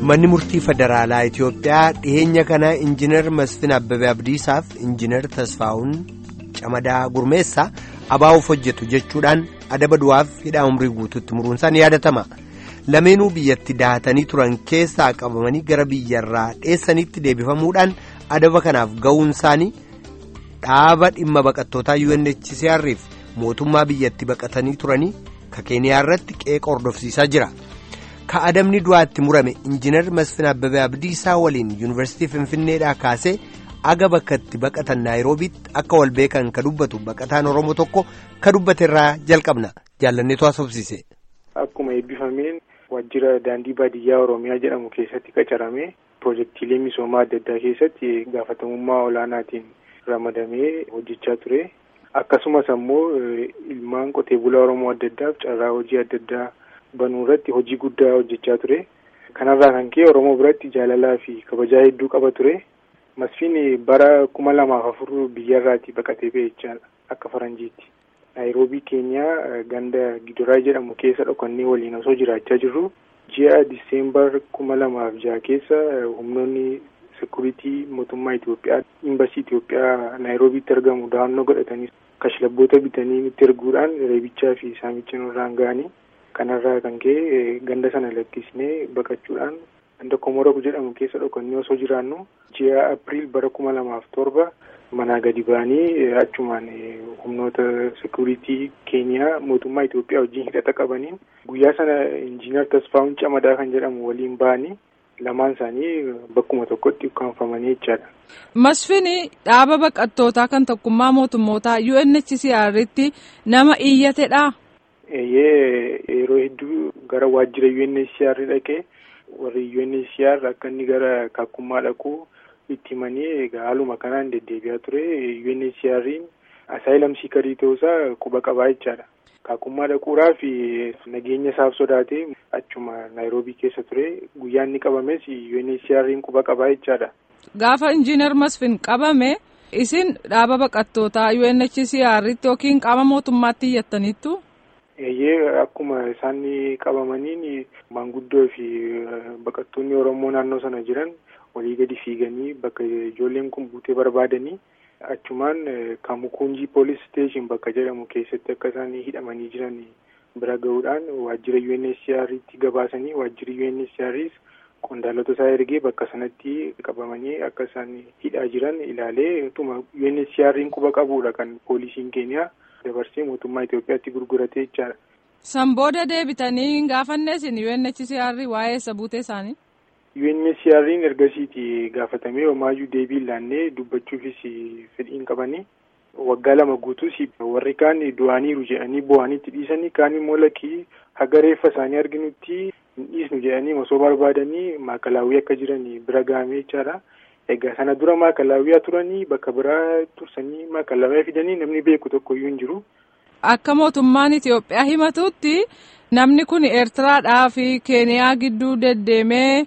manni murtii federaalaa Itiyoophiyaa dhiyeenya kana injiinar Masfin Abbabee Abdiisaaf injiinar Tasfaa'uun Camadaa Gurmeessaa abaa'uuf hojjetu jechuudhaan adaba du'aaf hidhaa umrii guutuutti muruunsaan yaadatama. Lameenuu biyyatti dahatanii turan keessaa qabamanii gara biyyarraa dheessanitti deebifamuudhaan adaba kanaaf ga'uun isaanii dhaaba dhimma baqattootaa UNHCR'if mootummaa biyyatti baqatanii turanii ka keeniyaa irratti qeeqa hordofsiisaa jira. ka adabni du'aatti murame injiinar Masfin Abbabee Abdiisaa waliin yuunivarsiitii Finfinneedhaa kaasee aga bakka itti baqatan Naayiroobiitti akka wal beekan ka dubbatu baqataan Oromoo tokko ka dubbate irraa jalqabna jaallanneetu haasofsiise. Akkuma eebbifameen waajjira daandii baadiyyaa Oromiyaa jedhamu keessatti qacaramee piroojeektiilee misoomaa adda addaa keessatti gaafatamummaa olaanaatiin ramadamee hojjechaa ture. Akkasumas ammoo ilmaan qotee bulaa Oromoo adda addaaf carraa hojii adda addaa banuu irratti hojii guddaa hojjechaa ture. Kanarraa kan ka'e Oromoo biratti jaalalaa fi kabajaa hedduu qaba ture. Masfiin bara kuma lamaaf afur biyyarraatii baqatee ba'e jechaadha akka faranjiitti. Naayiroobii keenyaa ganda Gidoraa jedhamu keessa dhokannee waliin osoo jiraachaa jirru ji'a Diseembar kuma lamaaf jaha keessa humnoonni sekuriitii mootummaa Itoophiyaa imbasii Itoophiyaa Naayiroobiitti argamu dahannoo godhatanii kashlabboota bitanii nutti erguudhaan reebichaa fi saamicha nurraan ga'anii kanarraa kan ka'e ganda sana lakkisnee baqachuudhaan ganda Komorok jedhamu keessa dhokannee osoo jiraannu ji'a Apiriil bara kuma lamaaf torba manaa gadi ba'anii achumaan humnoota sekuriitii keeniyaa mootummaa Itoophiyaa wajjin hidhata qabaniin guyyaa sana injiinar Tasfaa'uun Camadaa kan jedhamu waliin ba'anii lamaan isaanii bakkuma tokkotti ukkaanfamanii jechaadha. Masfini dhaaba baqattootaa kan tokkummaa mootummootaa UNHCR'tti nama iyyatedha. Eeyyee yeroo hedduu gara waajjira UNHCR dhaqee warri UNHCR akka inni gara kakkummaa dhaquu itti himanii egaa haaluma kanaan deddeebi'aa ture UNHCR'n asaayilam siikarii ta'uusaa quba qabaa jechaadha. Kakkummaa dhaquudhaa fi nageenya isaaf sodaatee achuma Naayiroobii keessa ture guyyaa inni qabames UNHCR'n quba qabaa jechaadha. Gaafa injiinar Masfin qabame isin dhaaba baqattootaa UNHCR'tti yookiin qaama mootummaatti iyyattaniittu? Eeyyee akkuma isaan qabamaniin maanguddoo fi baqattoonni Oromoo naannoo sana jiran walii gadi fiiganii bakka ijoolleen kun buutee barbaadanii achumaan Kamukunjii Police Station bakka jedhamu keessatti akka isaan hidhamanii jiran bira gahuudhaan waajjira UNHCR'tti gabaasanii waajjirri UNHCR'is qondaalota isaa ergee bakka sanatti qabamanii akka isaan hidhaa jiran ilaalee utuma UNHCR'n quba qabuudha kan poolisiin keeniyaa. dabarsee mootummaa Itoophiyaatti gurguratee jechaadha. San booda deebitanii hin gaafanne isin UNHCR waa'ee isa buutee isaanii? UNHCR'n ergasiiti gaafatamee homaayyuu deebii laannee dubbachuufis fedhiin qabanii waggaa lama guutuus warri kaan du'aniiru jedhanii bu'aniitti dhiisanii kaan immoo lakkii haga reeffa isaanii arginutti hin dhiisnu jedhanii osoo barbaadanii maakalaawwii akka jiran bira gahamee jechaadha. Egaa sana dura maakalaawwiyaa turanii bakka biraa tursanii maakalaawwiyaa fidanii namni beeku tokko iyyuu hin jiru. Akka mootummaan Itoophiyaa himatutti namni kun Eertiraadhaa fi Keeniyaa gidduu deddeemee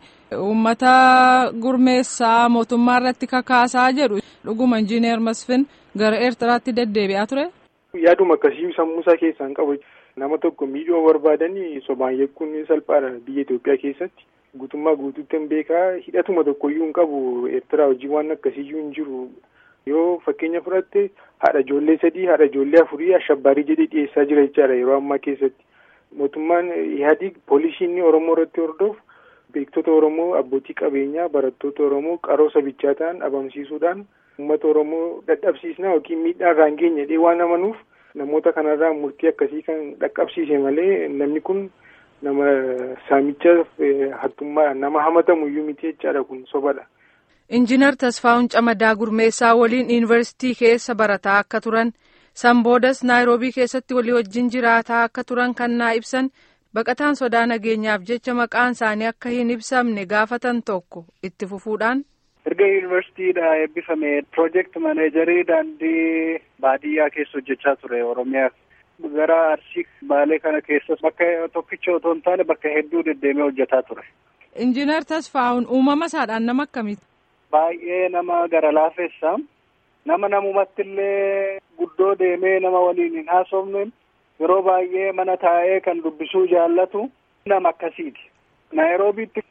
uummata gurmeessaa mootummaa irratti kakaasaa jedhu dhuguma injiineer Masfin gara Eertiraatti deddeebi'aa ture. Yaaduma akkasii sammuusaa keessaan qabu nama tokko miidhuu barbaadanii sobaan yakkuun salphaadha biyya Itoophiyaa keessatti. guutummaa guutuutti hin beekaa hidhatuma tokkoyyuu hin qabu eertiraa hojii waan akkasiiyyuu hin jiru yoo fakkeenya fudhatte haadha ijoollee sadii haadha ijoollee afurii ashabbaarii jedhee dhiyeessaa jira jechaadha yeroo ammaa keessatti mootummaan ihaadiig poolisiin oromoo irratti hordofu beektota oromoo abbootii qabeenyaa barattoota oromoo qaroo sabichaa ta'an dhabamsiisuudhaan uummata oromoo dadhabsiisnaa yookiin miidhaa irraa hin geenye jedhee waan amanuuf namoota kanarraa murtii akkasii kan dhaqqabsiise malee namni kun. nama saamicha hattummaa nama hamatamu iyyuu miti jechaadha kun sobadha. Injiinar Tasfaa'uun Camadaa Gurmeessaa waliin yuunivarsiitii keessa barataa akka turan san boodas Naayiroobii keessatti walii wajjin jiraataa akka turan kan naa ibsan baqataan sodaa nageenyaaf jecha maqaan isaanii akka hin ibsamne gaafatan tokko itti fufuudhaan. Erga yuunivarsiitiidha eebbifame piroojeekt maneejarii daandii baadiyyaa keessa hojjechaa ture Oromiyaa. gara arsii baalee kana keessas bakka tokkicha otoo hin taane bakka hedduu deddeemee hojjetaa ture. Injiinar Tasfaa'uun uumama isaadhaan nama akkamiiti? Baay'ee nama gara laafessa. Nama namumatti illee guddoo deemee nama waliin hin haasofne yeroo baay'ee mana taa'ee kan dubbisuu jaallatu nama akkasiiti. Naayiroobiitti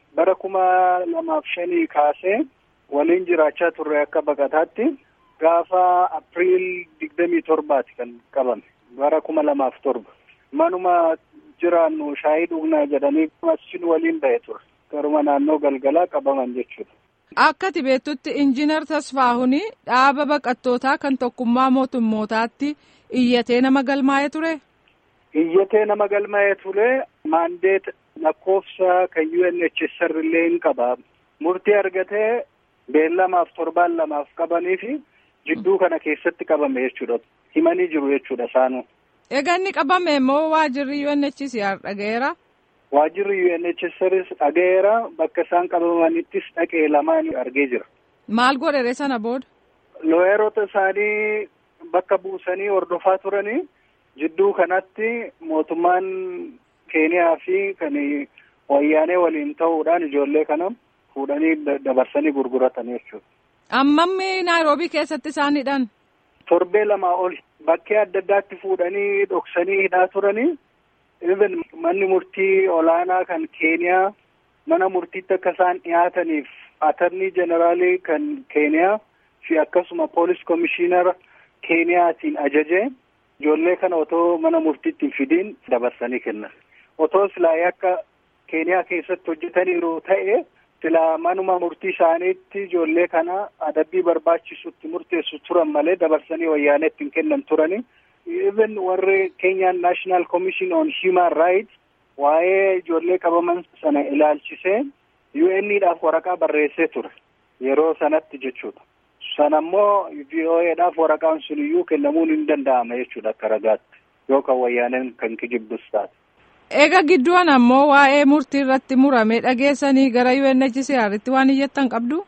bara kuma lamaaf shanii kaasee waliin jiraachaa turre akka baqataatti gaafa apriil digdamii torbaati kan qabame bara kuma lamaaf torba manuma jiraannu shaayii dhugnaa jedhanii asin waliin ba'e ture garuma naannoo galgalaa qabaman jechuudha. Akka beektutti injiinar Tasfaahuni dhaaba baqattootaa kan tokkummaa mootummootaatti iyyatee nama galmaa'ee ture. Iyyatee nama galmaa'ee ture maandeet lakkoofsa kan UNHCR illee hin qaba. Murtii argatee beellamaaf torbaan lamaaf qabanii fi jidduu kana keessatti qabame jechuudha. Himanii jiru jechuudha isaanuu. Egaa inni qabame immoo waajirri UNHCR dhaga'eera. Waajirri UNHCRs dhaga'eera bakka isaan qabamanittis dhaqee lamaan argee jira. Maal godhere sana booda? Looyeroota isaanii bakka buusanii hordofaa turanii jidduu kanatti mootummaan Keeniyaa fi kan wayyaanee waliin ta'uudhaan ijoollee kana fuudhanii dabarsanii gurguratan jechuudha. Ammammi Naayiroobii keessatti isaan hidhan? Torbee lamaa ol bakkee adda addaatti fuudhanii dhoksanii hidhaa turanii. even manni murtii olaanaa kan keeniyaa mana murtiitti akka isaan dhiyaataniif atarnii jeneraalii kan keeniyaa fi akkasuma poolis komishiinara keeniyaatiin ajajee ijoollee kana otoo mana murtiitti hin fidiin dabarsanii kennan otoo silaa akka keeniyaa keessatti hojjetaniiru ta'e silaa manuma murtii isaaniitti ijoollee kana adabbii barbaachisutti murteessu turan malee dabarsanii wayyaaneetti hin kennan turanii even warri Kenyan National Commission on Human Rights waa'ee ijoollee qabaman sana ilaalchisee UN'dhaaf waraqaa barreessee ture yeroo sanatti jechuudha. Sana immoo VOA'dhaaf waraqaan sun iyyuu kennamuun hin danda'ama jechuudha akka ragaatti yookaan wayyaaneen kan kijibbus taate. Eega gidduun ammoo waa'ee murtii irratti murame dhageessanii gara UNHCR'tti waan iyyattan qabdu?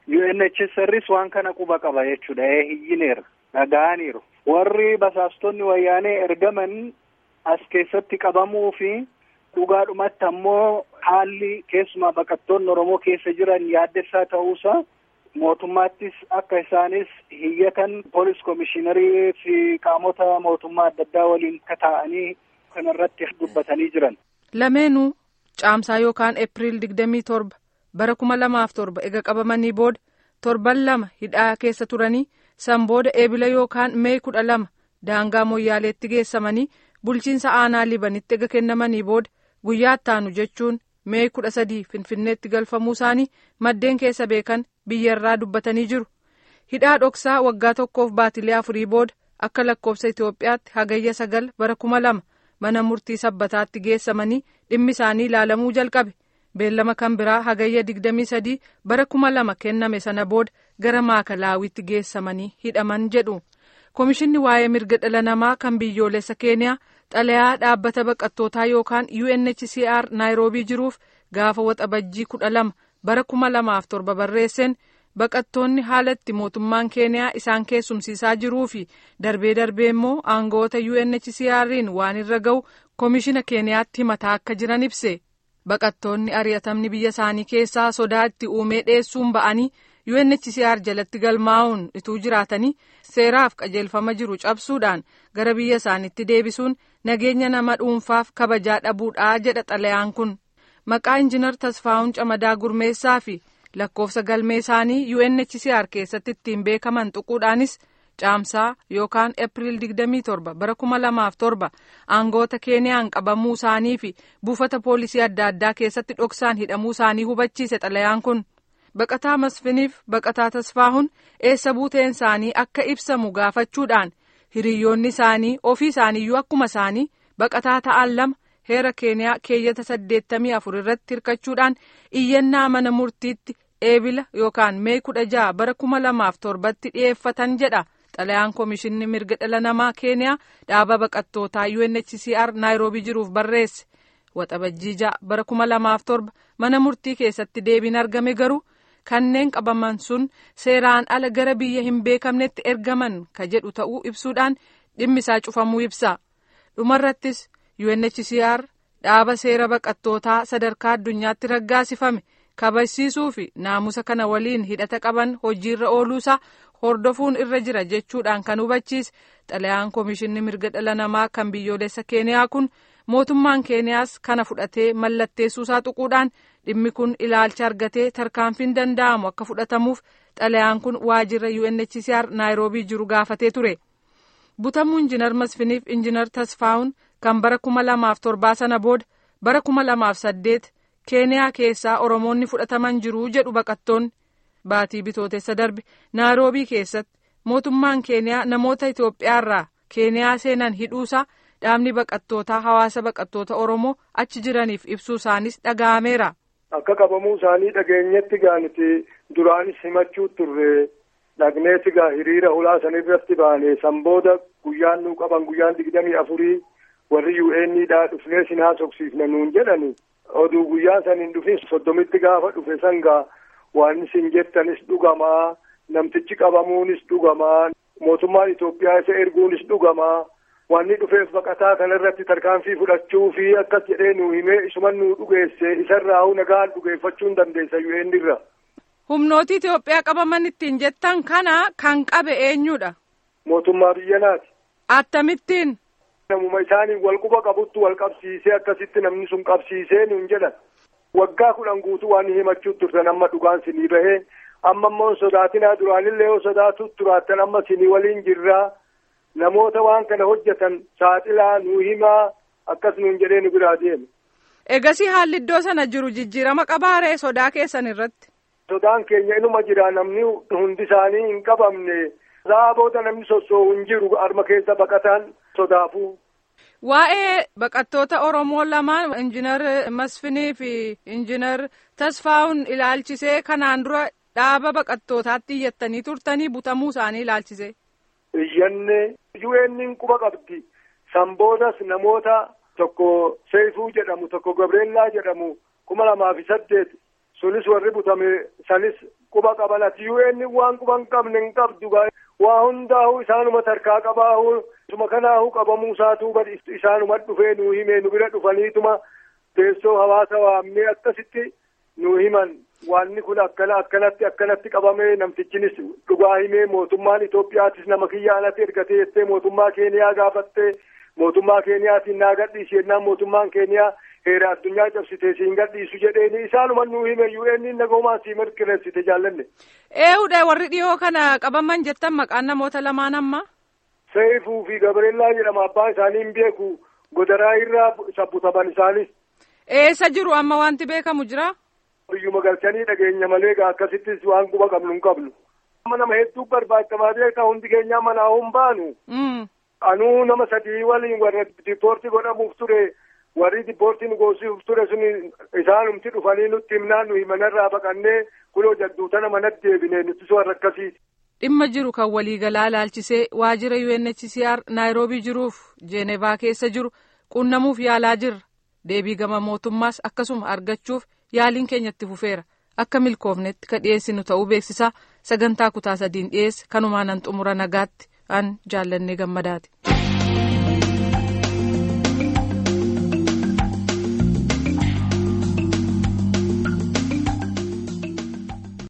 UNHCR'is waan kana quba qaba jechuudha. Ee hiyyineera. Dhaga'aniiru. Warri basaastonni wayyaanee ergaman as keessatti qabamuu fi dhugaadhumatti ammoo haalli keessumaa baqattoonni Oromoo keessa jiran yaaddessaa ta'uusaa mootummaattis akka isaanis hiyyatan poolis komishiinarii fi qaamota mootummaa adda addaa waliin kataa'anii kanarratti dubbatanii jiran. Lameenuu caamsaa yookaan Eepiriil digdamii torba bara kuma lamaaf torba ega qabamanii booda torban lama hidhaa keessa turanii san booda eebila yookaan mee kudha lama daangaa moyyaaleetti geessamanii bulchiinsa aanaa libanitti ega kennamanii booda guyyaa ittaanu jechuun mee kudha sadii finfinneetti galfamuu isaanii maddeen keessa beekan biyyarraa dubbatanii jiru hidhaa dhoksaa waggaa tokkoof baatilee afurii booda akka lakkoofsa itoophiyaatti hagayya sagal bara kuma lama mana murtii sabbataatti geessamanii dhimmi isaanii ilaalamuu jalqabe beellama kan biraa hagayya digdamii sadii bara kuma lama kenname sana booda gara maakalaawwitti geessamanii hidhaman jedhu komishinni waa'ee mirga dhala namaa kan biyyoolessa keeniyaa xalayaa dhaabbata baqattootaa yookaan UNHCR naayiroobii jiruuf gaafa waxabajjii kudha lama bara kuma lamaaf torba barreesseen baqattoonni haalatti mootummaan keeniyaa isaan keessumsiisaa jiruu fi darbee darbee immoo aangoota UNHCR'n waan irra ga'u komishina keeniyaatti himataa akka jiran ibse baqattoonni ari'atamni biyya isaanii keessaa sodaa itti uumee dheessuun ba'anii UNHCR jalatti galmaa'uun ituu jiraatanii seeraaf qajeelfama jiru cabsuudhaan gara biyya isaaniitti deebisuun nageenya nama dhuunfaaf kabajaa dhabuudhaa jedha xalayaan kun maqaa injinar tasfaa'uun camadaa gurmeessaa fi lakkoofsa galmee isaanii UNHCR keessatti ittiin beekaman tuquudhaanis caamsaa yookaan eepiriil 27 bara 2007 aangoota keeniyaan qabamuu isaanii fi buufata poolisii adda addaa keessatti dhoksaan hidhamuu isaanii hubachiise xalayaan kun. baqataa masfiniif baqataa tasfaahun eessa buuteen isaanii akka ibsamu gaafachuudhaan hiriyoonni isaanii ofii isaaniiyyuu akkuma isaanii baqataa ta'an lama heera keeniyaa keeyyata saddeettamii afur irratti hirkachuudhaan iyyannaa mana murtiitti eebila yookaan mee kudha ja'a bara kuma lamaaf torbatti dhiyeeffatan jedha xalayaan komishinni mirga dhala namaa keeniyaa dhaaba baqattootaa UNHCR naayiroobii jiruuf barreesse waxabajjii ja'a bara kuma lamaaf torba mana murtii keessatti deebiin argame garuu. kanneen qabaman sun seeraan ala gara biyya hin beekamnetti ergaman ka jedhu ta'uu ibsuudhaan dhimmi isaa cufamuu ibsa dhumarrattis UNHCR dhaaba seera baqattootaa sadarkaa addunyaatti raggaasifame kabajsiisuu fi naamusa kana waliin hidhata qaban hojiirra ooluusaa hordofuun irra jira jechuudhaan kan hubachiise xalayaan komishinni mirga dhala namaa kan biyyoolessa keeniyaa kun mootummaan keeniyaas kana fudhatee mallatteessuusaa tuquudhaan dhimmi kun ilaalcha argatee tarkaanfiin danda'amu akka fudhatamuuf xalayaan kun waajjira UNHCR naayiroobii jiru gaafatee ture. butamuu injinar masfiniif injinar tasfaa'uun kan bara kuma lamaaf torbaa sana booda bara kuma lamaaf saddeet keeniyaa keessaa oromoonni fudhataman jiru jedhu baqattoonni baatii bitootessa darbe naayiroobii keessatti mootummaan keeniyaa namoota itoophiyaarraa keeniyaa seenan hidhuusaa dhaabni baqattootaa hawaasa baqattoota oromoo achi jiraniif ibsuu isaanis dhaga'ameera. akka qabamuu isaanii dhageenyetti gaaniti duraanis himachuu turre. dhagneeti gaa hiriira ulaa san irratti baane san booda guyyaan nuu qaban guyyaan digdamii afurii warri UN'dhaa dhufnee sin haasofsiifna nuun jedhani oduu guyyaa san hin dhufin soddomitti gaafa dhufe san gaa waan isin jettanis dhugamaa namtichi qabamuunis dhugamaa mootummaan Itoophiyaa isa erguunis dhugamaa wanni dhufeef baqataa kanarratti tarkaanfii fudhachuu fi akkas jedhee nuu himee isuman nuu dhugeesse isarraa nagaan dhugeeffachuu hin dandeessa UN irra. humnooti Itoophiyaa qabaman ittiin jettan kana kan qabe eenyudha. Mootummaa biyya naati. Attamittiin. Namuma isaanii wal quba qabuttu wal qabsiisee akkasitti namni sun qabsiisee nuun jedhan. Waggaa kudhan guutuu waan himachuu turtan amma dhugaan sinii bahee amma immoo sodaatinaa duraanillee yoo sodaatu turaattan amma sinii waliin jirraa namoota waan kana hojjetan saaxilaa nuu himaa akkas nuun jedhee nu biraa deeme. Egasii haalli iddoo sana jiru jijjiirama qabaaree sodaa keessan irratti. Sodaan keenya inuma jira namni hundi isaanii hin qabamne isaa booda namni sossoo'u hin jiru arma keessa baqataan sodaafuu. Waa'ee baqattoota Oromoo lamaan injinar Masfinii fi injinar Tasfaa'uun ilaalchisee kanaan dura dhaaba baqattootaatti iyyattanii turtanii butamuu isaanii ilaalchisee. Iyyanne UN quba qabdi. San boodas namoota tokko Seifuu jedhamu tokko Gabreellaa jedhamu kuma lamaa fi saddeet sunis warri butame sanis quba qabanati UN waan quba hin qabne hin qabdu waa hundaa'u isaanuma tarkaa qabaahu isuma kanaahu qabamuu isaatuu badi isaanuma dhufee nuu himee nu bira dhufaniituma teessoo hawaasa waamnee akkasitti nuu himan waanni kun akkana akkanatti akkanatti qabamee namtichinis dhugaa himee mootummaan Itoophiyaatis nama kiyya alatti ergatee jettee mootummaa Keeniyaa gaafattee mootummaa Keeniyaatiin naa gadhiisi jennaan mootummaan Keeniyaa heera addunyaa cabsitee siin gadhiisu jedheeni isaanuma nuu hime UN nagoomaa sii mirkaneessite jaallanne. Ee'uudha warri dhiyoo kana qabaman jettan maqaan namoota lamaan amma. Seifuu fi Gabreellaa jedhama abbaan isaanii hin beeku godaraa irraa sabbutaman isaanis. Eessa jiru amma wanti beekamu jira? Biyyuma galchanii dhageenya malee gaa akkasittis waan quba qabnu hin qabnu. Amma nama hedduu barbaachamaa beekaa hundi keenyaa manaa hin baanu. Anuu nama sadii waliin warra dipoortii godhamuuf ture. warri dipoortii nu goosisuuf ture sun isaanumti dhufanii nutti himnaan nuyi manarraa baqannee kuloo jadduu tana manatti deebine nuti warra akkasiiti. Dhimma jiru kan waliigalaa ilaalchisee waajjira UNHCR naayiroobii jiruuf Jeenevaa keessa jiru qunnamuuf yaalaa jirra. Deebii gama mootummaas akkasuma argachuuf yaaliin keenyatti fufeera. Akka milkoofnetti ka dhiyeessinu ta'uu beeksisaa sagantaa kutaa sadiin dhiyeesse kanumaan an xumura nagaatti an jaallannee gammadaati.